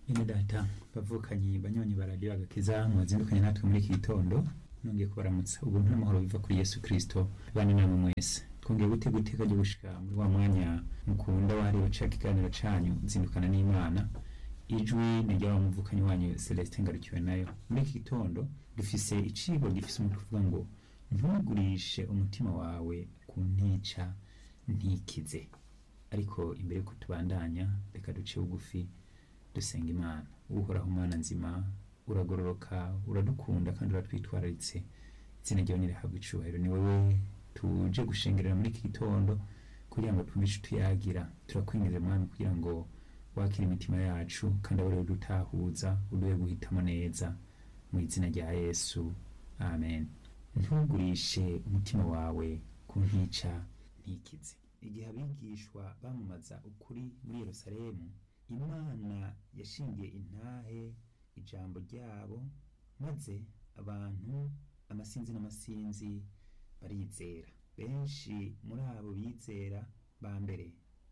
Bene data bavukanyi banywanyi baradiyo agakiza mwazindukanye natwe muri iki gitondo nongeye kubaramutsa ubuntu n'amahoro biva kuri Yesu Kristo bane namwe mwese twongeye gutega iteka ryo gushika muri wa mwanya mukunda wahariwe ca kiganiro canyu zindukana n'Imana ijwi ni ry'aba muvukanyi wanyu Celestin Ngarukiwe nayo muri iki gitondo dufise icigwa gifise umutwe uvuga ngo ntugurishe umutima wawe ku ntica ntikize ariko imbere yuko tubandanya reka duce bugufi dusenga imana uhoraho umwana nzima uragororoka uradukunda kandi uratwitwararitse izina ryawe nirihabwa icubahiro ni wowe tuje gushengerera muri iki gitondo kugira ngo twumve ico tuyagira turakwinjiza mwami kugira ngo wakire imitima yacu kandi abe ariwe dutahuza uduhe guhitamo neza mu izina rya yesu amen ntugurishe umutima wawe ku ntica ntikize igihe abigishwa bamamaza ukuri muri yerusalemu imana yashingiye intahe ijambo ryabo maze abantu amasinzi n'amasinzi barizera benshi muri abo bizera ba mbere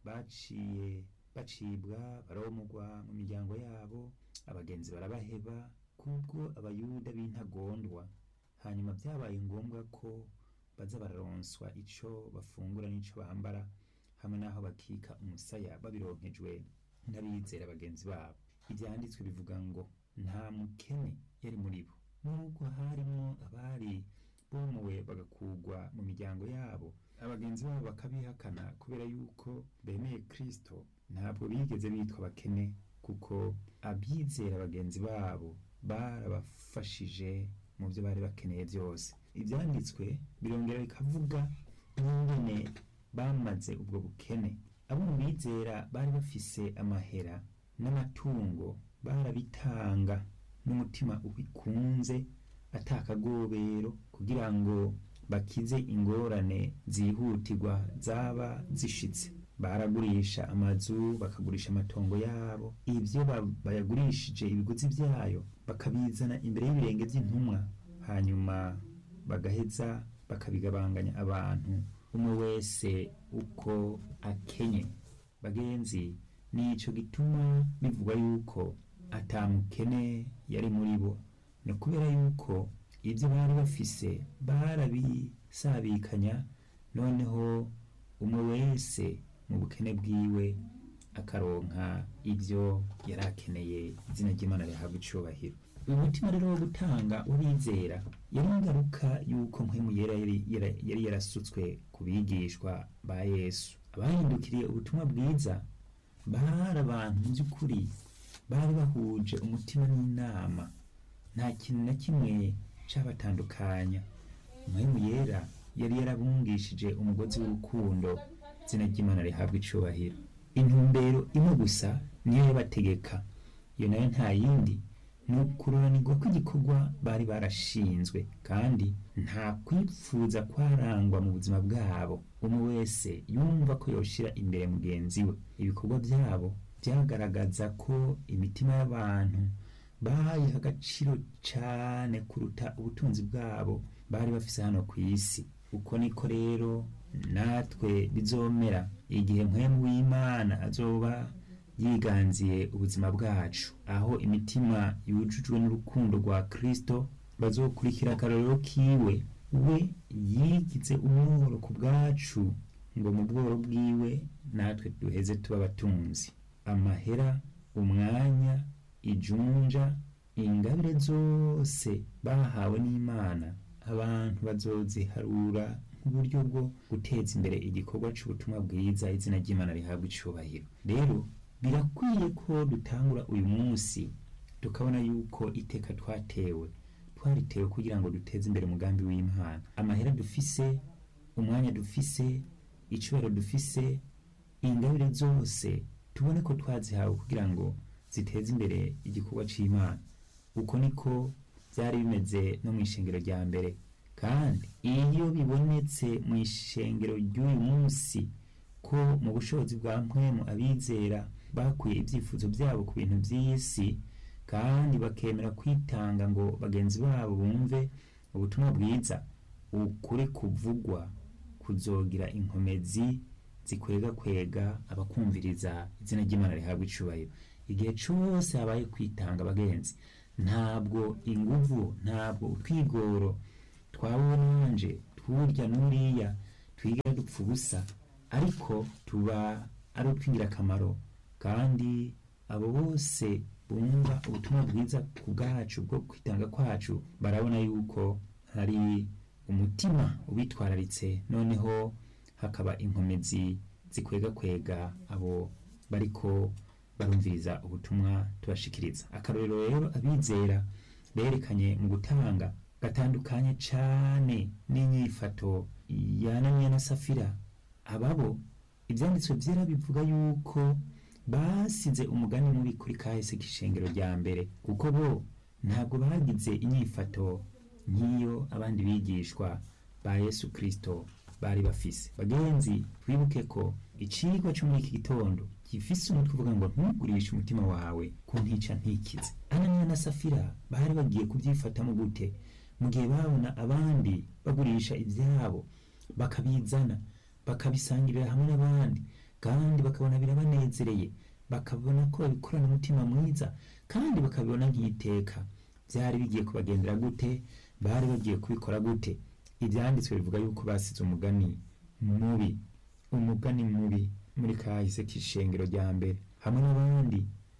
baciye bacibwa baromugwa mu miryango yabo abagenzi barabaheba kubwo abayuda b'intagondwa hanyuma byabaye ngombwa ko baza bararonswa ico bafungura n'ico bambara hamwe n'aho bakika umusaya babironkejwe n'abizera bagenzi babo ibyanditswe bivuga ngo nta mukene yari muri bo nubwo harimo abari bomowe bagakugwa mu miryango yabo abagenzi babo bakabihakana kubera yuko bemeye kristo ntabwo bigeze bitwa abakene kuko abizera bagenzi babo barabafashije mu byo bari bakeneye byose ibyanditswe birongera bikavuga n'ingene bamaze ubwo bukene abo mu bizera bari bafise amahera n'amatungo barabitanga n'umutima ubikunze atakagobero kugira ngo bakize ingorane zihutirwa zaba zishitse baragurisha amazu bakagurisha amatongo yabo ibyo bayagurishije ibiguzi byayo bakabizana imbere y'ibirenge by'intumwa hanyuma bagaheza bakabigabanganya abantu umwe wese uko akenye bagenzi nico gituma bivugwa yuko atamukene yari muri bo ni kubera yuko ibyo bari bafise barabisabikanya noneho umwe wese mu bukene bwiwe akaronka ibyo yari akeneye izina ry'imana rihabwa icubahiro uyu mutima rero wo gutanga urizera yari ingaruka y'uko mpwemu yera yari yarasutswe ku bigishwa ba yesu abahindukiriye ubutumwa bwiza bari abantu mu by'ukuri bari bahuje umutima n'inama nta kintu na kimwe cyabatandukanya mpwemu yera yari yarabungishije umugozi w'urukundo izina ry'imana rihabwa icubahiro intumbero imwe gusa niyo yabategeka iyo nayo nta yindi ni ukururanirwa kw'igikorwa bari barashinzwe kandi nta kwipfuza kwarangwa mu buzima bwabo umwe wese yumva ko yoshira imbere mugenzi we ibikorwa byabo byagaragaza ko imitima y'abantu bayiha agaciro cyane kuruta ubutunzi bwabo bari bafise hano ku isi uko niko rero natwe bizomera igihe mpwemu w'imana azoba yiganziye ubuzima bwacu aho imitima yujujwe n'urukundo rwa kristo bazokurikira akarorero kiwe we yigize umworo ku bwacu ngo mu bworo bwiwe natwe duheze tuba abatunzi amahera umwanya ijunja ingabire zose bahawe n'imana abantu bazoziharura nk'uburyo bwo guteza imbere igikorwa cy'ubutumwa bwiza izina ry'imana rihabwa icubahiro rero birakwiye ko dutangura uyu munsi tukabona yuko iteka twatewe twaritewe kugira ngo duteze imbere umugambi w'imana amahera dufise umwanya dufise icubahiro dufise ingabire zose tubone ko twazihawe kugira ngo ziteze imbere igikorwa c'imana uko niko byari bimeze no mu ishengero rya mbere kandi iyo bibonetse mu ishengero ry'uyu munsi ko mu bushobozi bwa mpwemu abizera bakuye ibyifuzo byabo ku bintu by'isi kandi bakemera kwitanga ngo bagenzi babo bumve ubutumwa bwiza ukuri kuvugwa kuzogira inkomezi zikwega kwega abakumviriza izina ry'imana rihabwa icubahiro igihe cyose habaye kwitanga abagenzi ntabwo inguvu ntabwo utwigoro twawe nanje turya n'uriya twigira dupfa ubusa ariko tuba ari utw'ingirakamaro kandi abo bose bumva ubutumwa bwiza ku bwacu bwo kwitanga kwacu barabona yuko hari umutima ubitwararitse noneho hakaba inkomezi zikwegakwega abo bariko barumviriza ubutumwa tubashikiriza akarorero rero abizera berekanye mu gutanga gatandukanye cane n'inyifato ya Ananiya na Safira ababo ivyanditswe vyera bivuga yuko basize umugani mubi kuri kahise k'ishengero rya mbere kuko bo ntabwo bagize inyifato nk'iyo abandi bigishwa ba Yesu Kristo bari bafise bagenzi twibuke ko icigwa cyo muri iki gitondo gifise umutwe uvuga ngo ntugurishe umutima wawe ku ntica ntikize Ananiya na Safira bari bagiye kubyifatamo gute mu gihe babona abandi bagurisha ivyabo bakabizana bakabisangirira hamwe n'abandi kandi bakabona birabanezereye bakabona ko babikorana umutima mwiza kandi bakabibona nk'iteka byari bigiye kubagendera gute bari bagiye kubikora gute ibyanditswe bivuga yuko basize umugani mubi umugani mubi muri kahise k'ishengero rya mbere hamwe n'abandi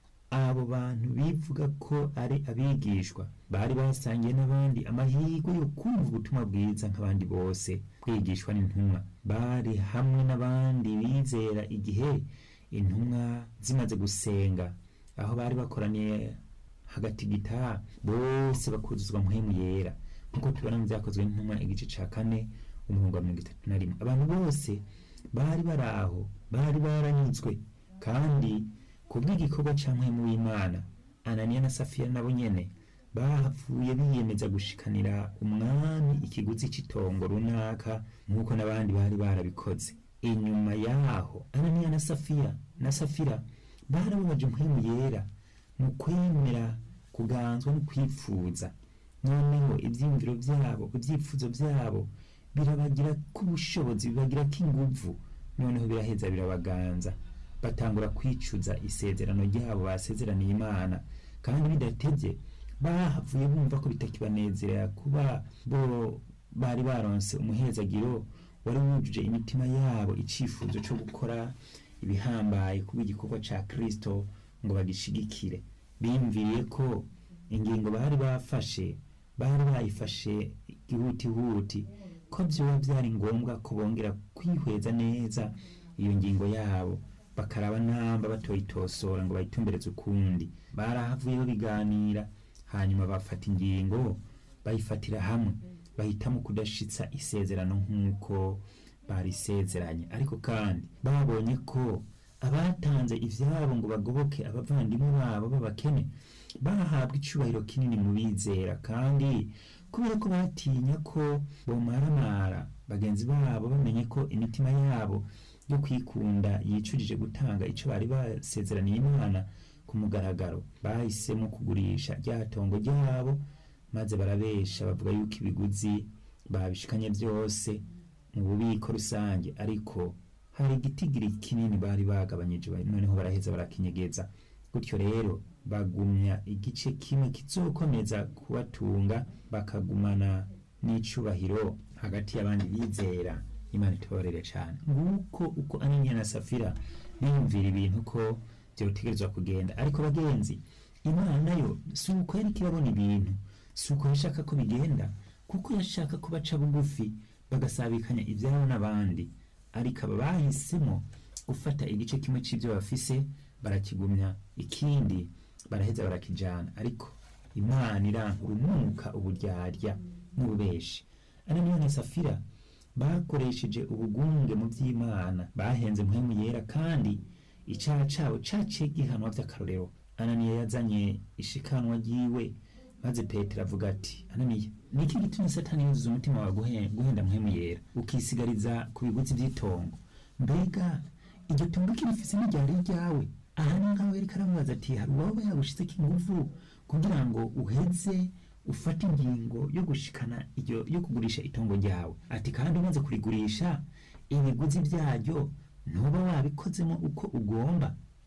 abo bantu bivuga ko ari abigishwa bari basangiye n'abandi amahirwe yo kumva ubutumwa bwiza nk'abandi bose kwigishwa n'intumwa bari hamwe n'abandi bizera igihe intumwa zimaze gusenga aho bari bakoraniye hagati gitaha bose bakuzuzwa mpwemu yera nk'uko tubona mu byakozwe n'intumwa igice ca kane umurongo wa mirongo itatu na rimwe abantu bose bari bari aho bari baranyuzwe kandi kubw'igikorwa ca mpwemu w'imana ananiya na safiya nabo nyene bahavuye biyemeza gushikanira umwami ikiguzi c'itongo runaka nk'uko n'abandi bari barabikoze inyuma yaho ananiya na safiya na safira barababaje mpwemu yera mu kwemera kuganzwa no kwifuza noneho ivyiyumviro vyabo ivyifuzo vyabo birabagira k'ubushobozi bibagira k'inguvu noneho biraheza birabaganza batangura kwicuza isezerano ryabo basezeraniye imana kandi bidatevye bahavuye bumva ko bitakibanezerera kuba bo bari baronse umuhezagiro wari wujuje imitima yabo icifuzo co gukora ibihambaye kuba igikorwa ca kristo ngo bagishigikire biyumviriye ko ingingo bari bafashe bari bayifashe ihutihuti ko vyoba vyari ngombwa ko bongera kwihweza neza iyo ngingo yabo bakaraba namba batoyitosora ngo bayitumbereze ukundi barahavuyeho biganira hanyuma bafata ingingo bayifatira hamwe bahitamo kudashitsa isezerano nk'uko barisezeranye ariko kandi babonye ko abatanze ivyabo ngo bagoboke abavandimwe babo b'abakene bahabwa icubahiro kinini mu bizera kandi kubera ko batinya ko bomaramara bagenzi babo bamenye ko imitima yabo yo kwikunda yicujije gutanga ico bari basezeraniye imana ku mugaragaro bahisemo kugurisha rya tongo ryabo maze barabesha bavuga yuko ibiguzi babishikanye byose mu bubiko rusange ariko hari igitigiri kinini bari bagabanyije noneho baraheza barakinyegeza gutyo rero bagumya igice kimwe kizokomeza kubatunga bakagumana n'icubahiro hagati y'abandi bizera imana itubabarire cyane nguko uko ananiya na safira biyumvira ibintu ko byotegerezwa kugenda ariko bagenzi imana nayo si uko yari kirabona ibintu si uko yashaka ko bigenda kuko yashaka ko baca bugufi bagasabikanya ibyabo n'abandi ariko aba bahisemo gufata igice kimwe cy'ibyo bafise barakigumya ikindi baraheza barakijana ariko imana irankura umwuka uburyarya n'ububeshi ananiya na safira bakoresheje ubugunge mu by'imana bahenze mpwemu yera kandi icyaha cyabo caciye gihanwa by'akarorero ananiya yazanye ishikanwa ryiwe maze petero avuga ati ananiya niki gitumye satani yuzuza umutima wawe guhenda mpwemu yera ukisigariza ku bigutsi by'itongo mbega iryo tungo kirifise n'iryari ryawe aha ni nkaho yariko aramubaza ati hari uwaba yagushizeko inguvu kugira ngo uheze ufate ingingo yo gushikana iryo yo kugurisha itongo ryawe ati kandi umaze kurigurisha ibiguzi byaryo ntuba wabikozemo uko ugomba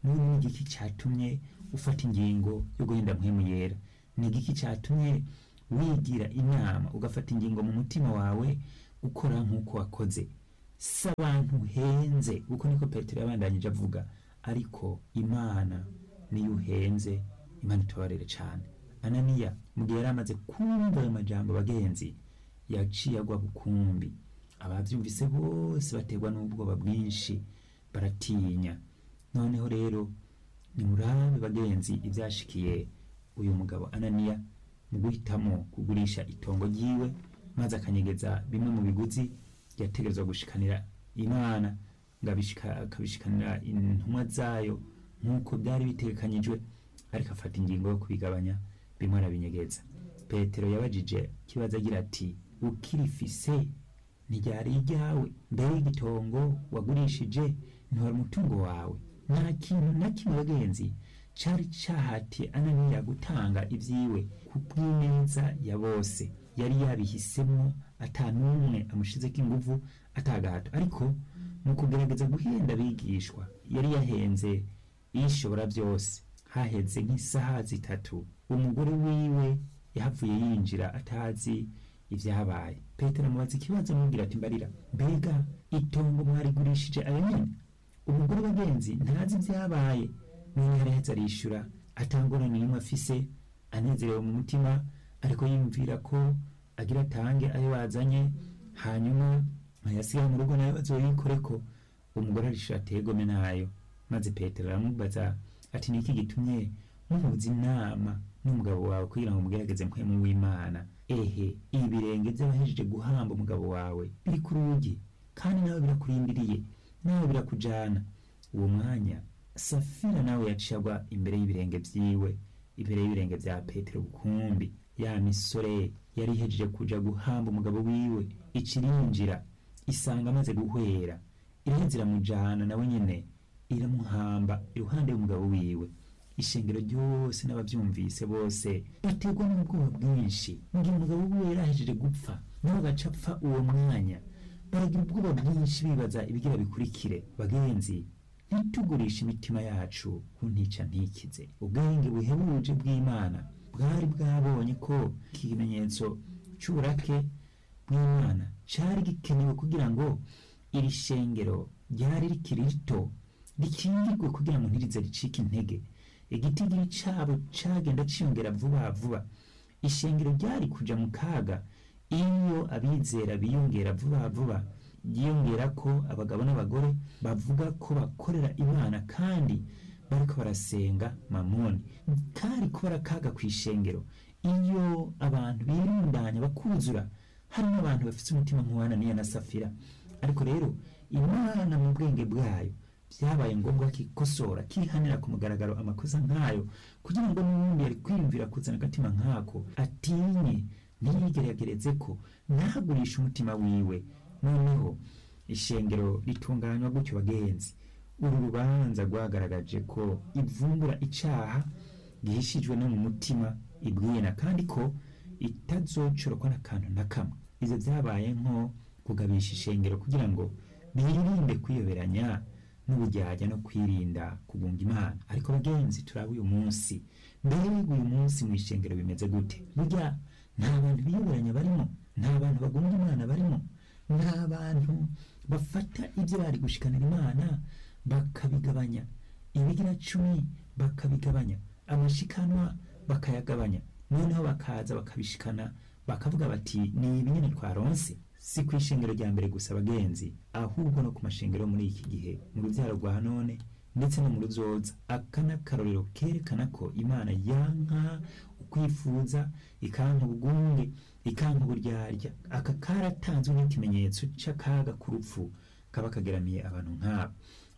none ni igiki cyatumye ufata ingingo yo guhinda mpwemu yera ni igiki cyatumye wigira inama ugafata ingingo mu mutima wawe ukora nk'uko wakoze si abantu uhenze uko niko petero yabandanyije avuga ariko imana niyo uhenze imana itubarere cyane ananiya mu gihe yari amaze kumva ayo majambo bagenzi yaciye agwa bukumbi ababyumvise bose baterwa n'ubwoba bwinshi baratinya noneho rero nimurabe bagenzi ibyashikiye uyu mugabo ananiya mu guhitamo kugurisha itongo ryiwe maze akanyegeza bimwe mu biguzi yategerezwa gushikanira imana ngo abishika- akabishikanira intumwa zayo nk'uko byari bitekanyijwe ariko afata ingingo yo kubigabanya bimwe arabinyegeza petero yabajije ikibazo agira ati ukirifise ntiryari iryawe mbere y'igitongo wagurishije ntiwari umutungo wawe nta kintu na kimwe bagenzi cari cahatiye ananiya gutanga ibyiwe ku bw'ineza ya bose yari yabihisemo ata n'umwe amushizeko inguvu atagahato ariko mu kugerageza guhenda abigishwa yari yahenze ishobora byose haheze nk'isaha zitatu umugore wiwe yahavuye yinjira atazi ibyabaye petero amubaza ikibazo amubwira ati mbarira mbega itongo mwarigurishije ayo nyene umugore bagenzi ntazi ibyabaye none yaraheze arishura atangorane n'imwe afise anezerewe mu mutima ariko yiyumvira ko agira atange ayo bazanye hanyuma ayasiga mu rugo nayo bazoyikoreko umugore arishura ategome nayo maze petero aramubaza ati niki gitumye muhuza inama n'umugabo wawe kugira ngo mugerageze mpwemu w'imana ehe ibi birenge by'abahejeje guhamba umugabo wawe biri ku rugi kandi nawe birakurindiriye nawe birakujana uwo mwanya safira nawe yaciye agwa imbere y'ibirenge byiwe imbere y'ibirenge bya petero bukumbi ya misore yari ihejeje kuja guhamba umugabo wiwe ikirinjira isanga amaze guhwera iraheze iramujana nawe nyene iramuhamba iruhande y'umugabo wiwe ishengero ryose n'ababyumvise bose baterwa n'ubwoba bwinshi ngo umugabo wiwe yarahejeje gupfa nawe agaca apfa uwo mwanya baragira ubwoba bwinshi bibaza ibigira bikurikire bagenzi ntitugurishe imitima yacu ku ntica ntikize ubwenge buhebuje bw'imana bwari bwabonye ko iki kimenyetso cy'uburake bw'imana cyari gikenewe kugira ngo iri shengero ryari rikiri rito rikingirwe kugira ngo ntirize ricike intege igitigiri cyabo cyagenda cyiyongera vuba vuba ishengero ryari kuja mu kaga iyo abizera biyongera vuba vuba yiyongera ko abagabo n'abagore bavuga ko bakorera imana kandi bariko barasenga mamoni kari kubara akaga ku ishengero iyo abantu birundanya bakuzura harimo abantu bafite umutima nk'uwananiya na safira ariko rero imana mu bwenge bwayo byabaye ngombwa kikosora kihanira ku mugaragaro amakosa nk'ayo kugira ngo n'ubundi yari kwiyumvira kuzana agatima nk'ako atinye ntiyigeragereze ko ntagurishe umutima wiwe noneho ishengero ritunganywa gutyo bagenzi uru rubanza rwagaragaje ko ivumbura icaha gihishijwe no mu mutima ibwina kandi ko itazocorokwa n'akantu na kamwe ivyo vyabaye nko kugabisha ishengero kugira ngo birinde kwiyoberanya n'uburyarya no kwirinda kugunga imana ariko bagenzi turaba uyu munsi mbega uyu munsi mu ishengero bimeze gute burya nta bantu biyoberanya barimo nta bantu bagunga imana barimo nta bantu bafata ibyo bari gushikanira imana bakabigabanya ibigira cumi bakabigabanya amashikanwa bakayagabanya noneho bakaza bakabishikana bakavuga bati ni ibi nyine twaronse si ku ishengero rya mbere gusa abagenzi ahubwo no ku mashengero muri iki gihe mu rubyaro rwa none ndetse no mu ruzoza aka ni akarorero kerekana ko imana yanka ukwifuza ikanka ubugunge ikanka uburyarya aka karatanzwe nk'ikimenyetso cy'akaga k'urupfu kaba kageramiye abantu nk'abo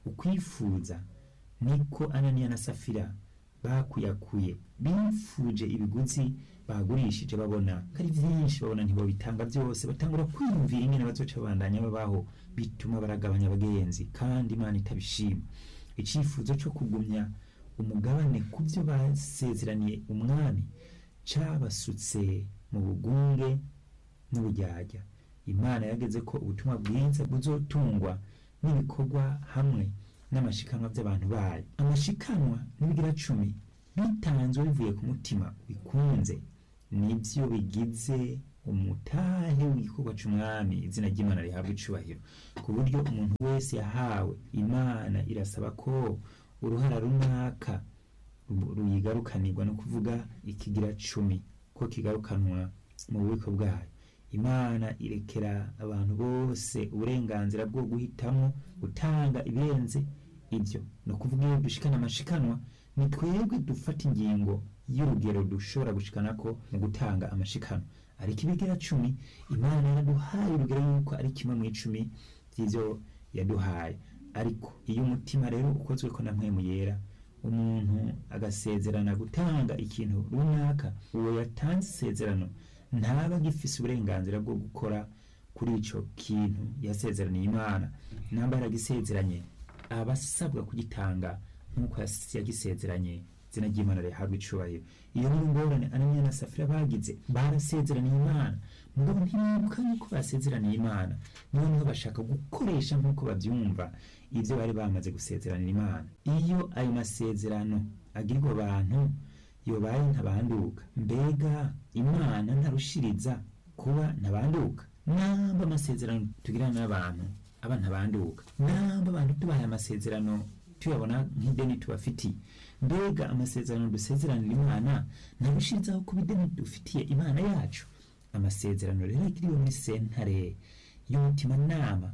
ukwifuza niko ananiya na safira bakuyakuye bifuje ibiguzi bagurishije babona ko ari byinshi babona ntibabitanga byose batangura kwiyumvira ingene bazoca babandanya babaho bituma baragabanya abagenzi kandi imana itabishima icyifuzo cyo kugumya umugabane ku byo basezeraniye umwami cabasutse mu bugunge n'uburyarya imana yageze ko ubutumwa bwiza buzotungwa n'ibikorwa hamwe n'amashikanwa by'abantu bayo amashikanwa n'ibigira cumi bitanzwe bivuye ku mutima bikunze nibyo bigize umutahe w'igikorwa c'umwami izina ry'imana rihabwa icubahiro ku buryo umuntu wese yahawe imana irasaba ko uruhara runaka ru- ruyigarukanirwa no kuvuga ikigira cumi ko kigarukanwa mu bubiko bwayo imana irekera abantu bose uburenganzira bwo guhitamo gutanga ibirenze ibyo ni ukuvuga iyo dushikana amashikanwa ni twebwe dufata ingingo y'urugero dushobora gushikana ko mu gutanga amashikano ariko ibigira cumi imana yaraduhaye urugero yuko ari kimwe mu icumi by'ibyo yaduhaye ariko iyo umutima rero ukozwe ko na mpwemu yera umuntu agasezerana gutanga ikintu runaka uwo yatanze isezerano ntaba agifise uburenganzira bwo gukora kuri ico kintu yasezeraniye imana namba yaragisezeranye aba asabwa kugitanga nk'uko yas- yagisezeranye izina ry'imana rihabwa icubahiro iyo ni ingorane ananiya na safira bagize barasezeraniye imana mugabo ntibibuka yuko basezeraniye imana noneho bashaka gukoresha nk'uko babyumva ibyo bari bamaze gusezeranira imana iyo ayo masezerano agirwa abantu yobaye ntabanduka mbega imana ntarushiriza kuba ntabanduka namba amasezerano tugirana n'abantu aba ntabanduka namba abantu tubahaye amasezerano tuyabona nk'ideni tubafitiye mbega amasezerano dusezeranira imana ntarushirizaho kuba ideni dufitiye imana yacu amasezerano rero agiriwe muri sentare y'umutimanama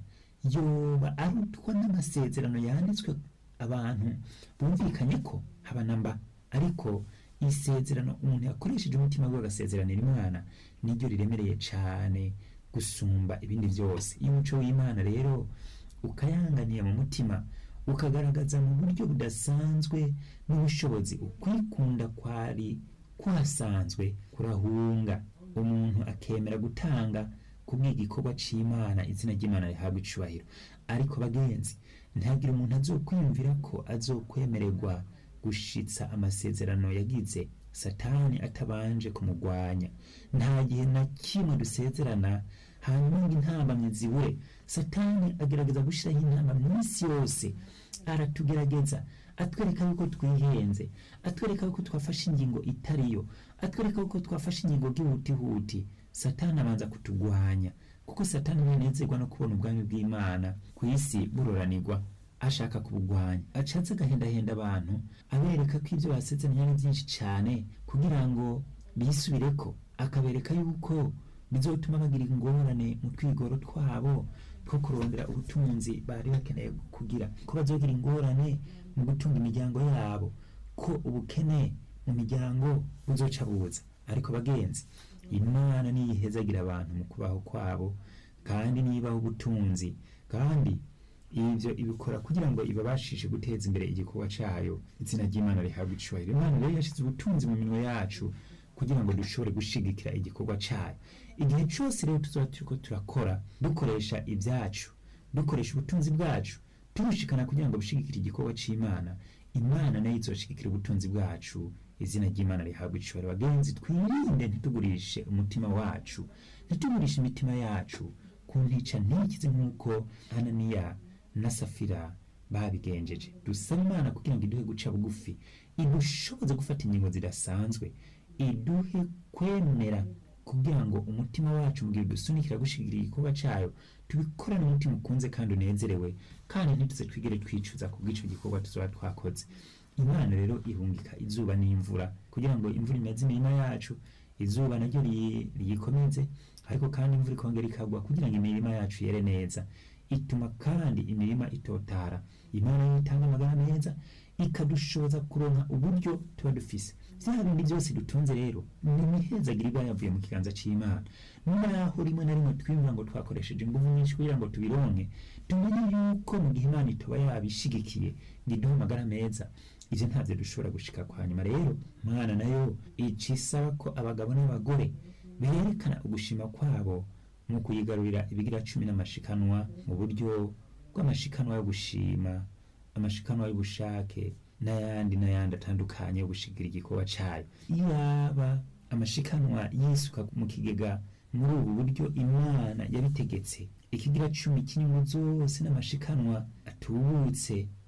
yoba arutwa n'amasezerano yanditswe abantu bumvikanye ko haba na mba ariko isezerano umuntu yakoresheje umutima we agasezeranira imana niryo riremereye cyane gusumba ibindi byose iyo umuco w'imana rero ukayanganiye mu mutima ukagaragaza mu buryo budasanzwe n'ubushobozi ukwikunda kwari kwasanzwe kurahunga umuntu akemera gutanga kubw'igikorwa c'imana izina ry'imana rihabwa icubahiro ariko bagenzi ntihagire umuntu azokwiyumvira ko azokwemererwa gushitsa amasezerano yagize satani atabanje kumugwanya nta gihe na kimwe dusezerana hanyuma ngo intambamyi zibure satani agerageza gushyiraho intamba minsi yose aratugerageza atwereka yuko twihenze atwereka yuko twafashe ingingo itariyo atwereka yuko twafashe ingingo bw'ihutihuti satani abanza kutugwanya kuko satani ntanezerwa no kubona ubwami bw'imana ku isi buroranirwa ashaka kubugwanya acaze agahendahenda abantu abereka ko ibyo basezeranye ari byinshi cyane kugira ngo bisubireko akabereka yuko bizotuma bagira ingorane mu twigoro twabo two kurondera ubutunzi bari bakeneye kugira ko bazogira ingorane mu gutunga imiryango yabo ko ubukene mu miryango buzoca buza ariko bagenzi imana niyihezagira abantu mu kubaho kwabo kandi nibaho ubutunzi kandi ibyo ibikora kugira ngo ibabashishe guteza imbere igikorwa cyayo izina ry'imana rihabwa icubahiro imana rero yashyize ubutunzi mu minwe yacu kugira ngo dushobore gushigikira igikorwa cyayo igihe cyose rero tuzaba turiko turakora dukoresha ibyacu dukoresha ubutunzi bwacu tubushikana kugira ngo bushigikire igikorwa c'imana imana nayo izoshigikira ubutunzi bwacu izina ry'imana rihabwa icubahiro bagenzi twirinde ntitugurishe umutima wacu ntitugurishe imitima yacu ku ntica ntikize nk'uko ananiya na safira babigenjeje dusaba imana kugira ngo iduhe guca bugufi idushoboze gufata ingingo zidasanzwe iduhe kwemera kugira ngo umutima wacu mu gihe dusunikira gushigikira igikorwa cyayo tubikorane umutima ukunze kandi unezerewe kandi ntituze twigere twicuza ku bw'icyo gikorwa tuzaba twakoze imana rero ihungika izuba n'imvura kugira ngo imvura imeze imirima yacu izuba naryo riyi- riyikomeze ariko kandi imvura ikongera ikagwa kugira ngo imirima yacu yere neza ituma kandi imirima itotara imana yo itanga amagara meza ikadushoboza kuronka uburyo tuba dufise vya bindi byose dutunze rero ni imihezagiro iba yavuye mu kiganza c'imana naho rimwe na rimwe twiyumva ngo twakoresheje ingufu nyinshi kugira ngo tubironke tumenye yuko mu gihe imana itoba yabishigikiye ngo iduhe amagara meza ivyo ntavyo dushobora gushika kwa nyuma rero mwana nayo ica isaba ko abagabo n'abagore berekana ugushima kwabo mu kuyigarurira ibigira cumi n'amashikanwa mu buryo bw'amashikanwa yo gushima amashikanwa y'ubushake n'ayandi n'ayandi atandukanye yo gushigira igikorwa cyayo yaba amashikanwa yisuka mu kigega muri ubu buryo imana yabitegetse ikigira cumi cy'inyungu zose n'amashikanwa atubutse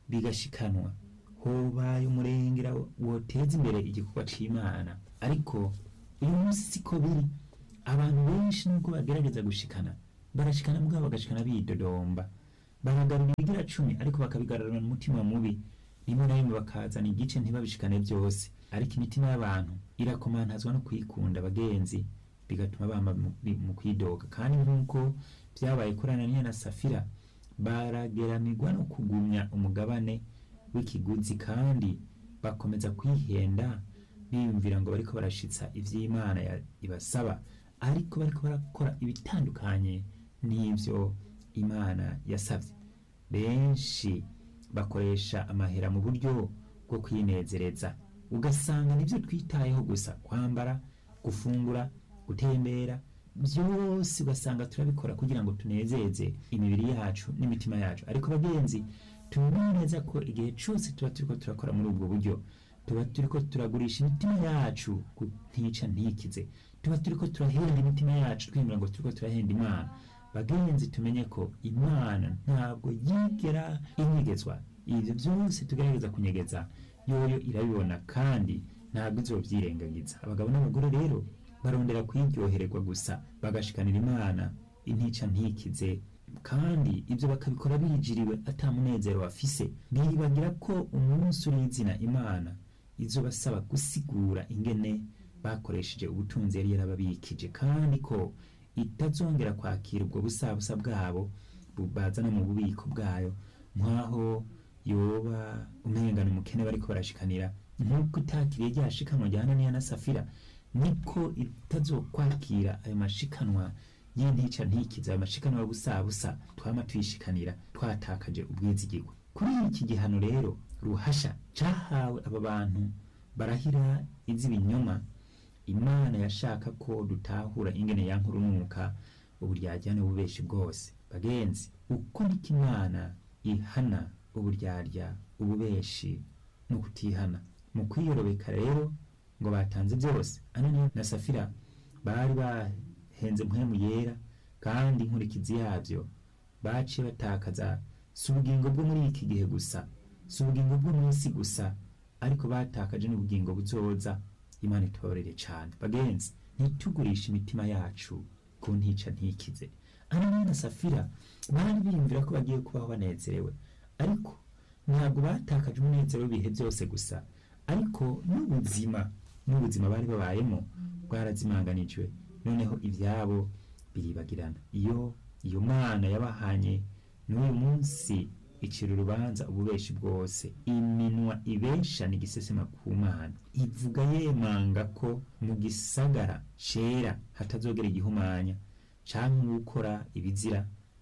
bigashikanwa hobaye umurengera woteza imbere igikorwa c'imana ariko uyu munsi siko biri abantu benshi nubwo bagerageza gushikana barashikana mugabo bagashikana bidodomba baragarura ibigira cumi ariko bakabigarurana umutima mubi rimwe na rimwe bakazana igice ntibabishikane byose ariko imitima y'abantu irakomantazwa no kwikunda bagenzi bigatuma bamba mu- bi- mu kwidoga kandi nk'uko byabaye kuri ananiya na safira barageramirwa no kugumya umugabane w'ikiguzi kandi bakomeza kwihenda biyumvira ngo bariko barashitsa ivy'imana ya- ibasaba ariko bariko barakora ibitandukanye n'ivyo imana yasavye benshi bakoresha amahera mu buryo bwo kwinezereza ugasanga nivyo twitayeho gusa kwambara gufungura gutembera byose ugasanga turabikora kugira ngo tunezeze imibiri yacu n'imitima yacu ariko bagenzi tumenye neza ko igihe cyose tuba turiko turakora muri ubwo buryo tuba turiko turagurisha imitima yacu ku ntica ntikize tuba turiko turahenda imitima yacu twemera ngo turiko turahenda imana bagenzi tumenye ko imana ntabwo yigera inyegezwa ibyo byose tugerageza kunyegeza yoyo irabibona kandi ntabwo izobyirengagiza abagabo n'abagore rero barondera kwiryohererwa gusa bagashikanira imana intica ntikize kandi ibyo bakabikora bijiriwe ata munezero bafise bibagira ko umunsi urizina imana izobasaba gusigura ingene bakoresheje ubutunzi yari yarababikije kandi ko itazongera kwakira ubwo busabusa bwabo bu- bazana mu bubiko bwayo nk'aho yoba umengana umukene bariko barashikanira nk'uko itakiriye rya shikanwa rya ananiya na safira niko itazokwakira ayo mashikanwa y'intica ntikiza ayo mashikanwa y'ubusabusa twama tuyishikanira twatakaje ubwizigirwa kuri iki gihano rero ruhasha cahawe aba bantu barahira iz'ibinyoma imana yashaka ko dutahura ingene yankurunuka uburyarya n'ububeshi bwose bagenzi uko niko imana ihana uburyarya ububeshi no kutihana mu kwiyorobeka rero ngo batanze byose ananiya na safira bari bahenze mpwemu yera kandi inkurikizi yabyo baciye batakaza si ubugingo bwo muri iki gihe gusa si ubugingo bwo mu isi gusa ariko batakaje n'ubugingo buzoza imana itubabarire cyane bagenzi ntitugurishe imitima yacu ku ntica ntikize ananiya na safira bari biyumvira ko bagiye kubaho banezerewe ariko ntabwo batakaje umunezero w'ibihe byose gusa ariko n'ubuzima n'ubuzima bari babayemo bwarazimanganijwe noneho ibyabo biribagirana iyo iyo mana yabahanye n'uyu munsi icira urubanza ububeshi bwose iminwa ibesha ni igisesema ku mana ivuga yemanga ko mu gisagara cera hatazogera igihumanya canke gukora ibizira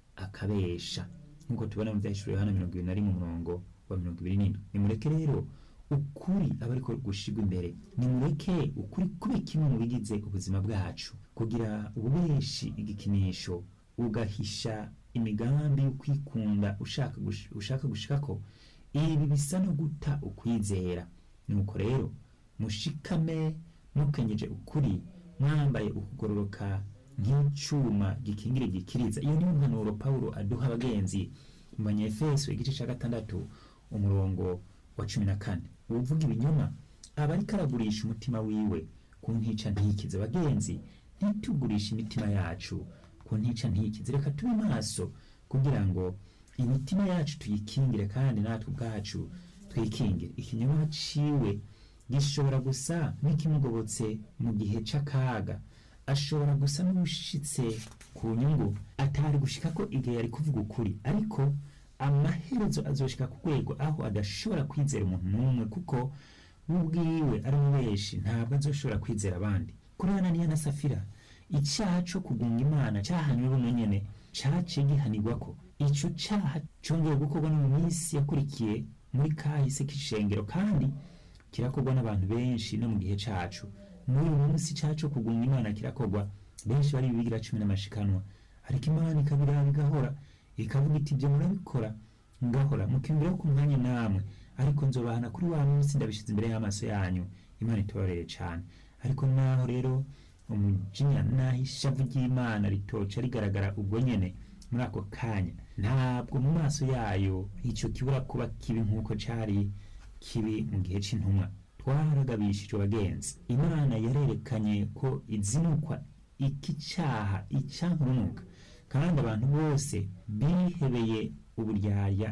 akabesha nk'uko tubona mu byahishuriwe hano mirongo ibiri na rimwe umurongo wa mirongo ibiri n'indwi nimureke rero ukuri aba ariko gushirwa imbere nimureke ukuri kube kimwe mu bigize ubuzima bwacu kugira ububeshi igikinisho ugahisha imigambi yo kwikunda ushaka gush- ushaka gushikako ibi bisa no guta ukwizera nuko rero mushikame mukenyeje ukuri mwambaye ukugororoka nk'icuma gikingira igikiriza iyo niyo mpanuro pawulo aduha abagenzi mu banyefeso igice cya gatandatu umurongo wa cumi na kane uvuga ibinyoma aba ariko aragurisha umutima wiwe ku ntica ntikize bagenzi ntitugurishe imitima yacu ku ntica ntikize reka tube maso kugira ngo imitima yacu tuyikingire kandi natwe ubwacu twikingire ikinyoma ciwe gishobora gusa n'ikimugobotse mu gihe c'akaga ashobora gusa n'ushitse ku nyungu atari gushika ko igihe yari kuvuga ukuri ariko amaherezo azoshika ku rwego aho adashobora kwizera umuntu n'umwe kuko we ubwiwe ari umubeshi ntabwo azoshobora kwizera abandi kuri ananiya na safira icyaha co kugunga imana cyahanywe buno nyene caciye gihanirwa ko ico caha congeye gukorwa no mu minsi yakurikiye muri kahise k'ishengero kandi kirakorwa n'abantu benshi no mu gihe cacu n'uyu munsi cacu kugunga imana kirakorwa benshi bari bibigira cumi n'amashikanwa ariko imana ikabiraba igahora ikavuga iti ibyo murabikora ngahora mukiyumviraho ku mwanya namwe ariko nzobahana kuri wa munsi ndabishize imbere y'amaso yanyu imana itubabarire cane ariko naho rero umujinya naho ishavu ry'imana ritoca rigaragara ubwo nyene muri ako kanya ntabwo mu maso yayo icyo kibura kuba kibi nk'uko cyari kibi mu gihe cy'intumwa twaragabishije abagenzi imana yarerekanye ko izinukwa iki cyaha icyankurunuka kandi abantu bose bihebeye uburyarya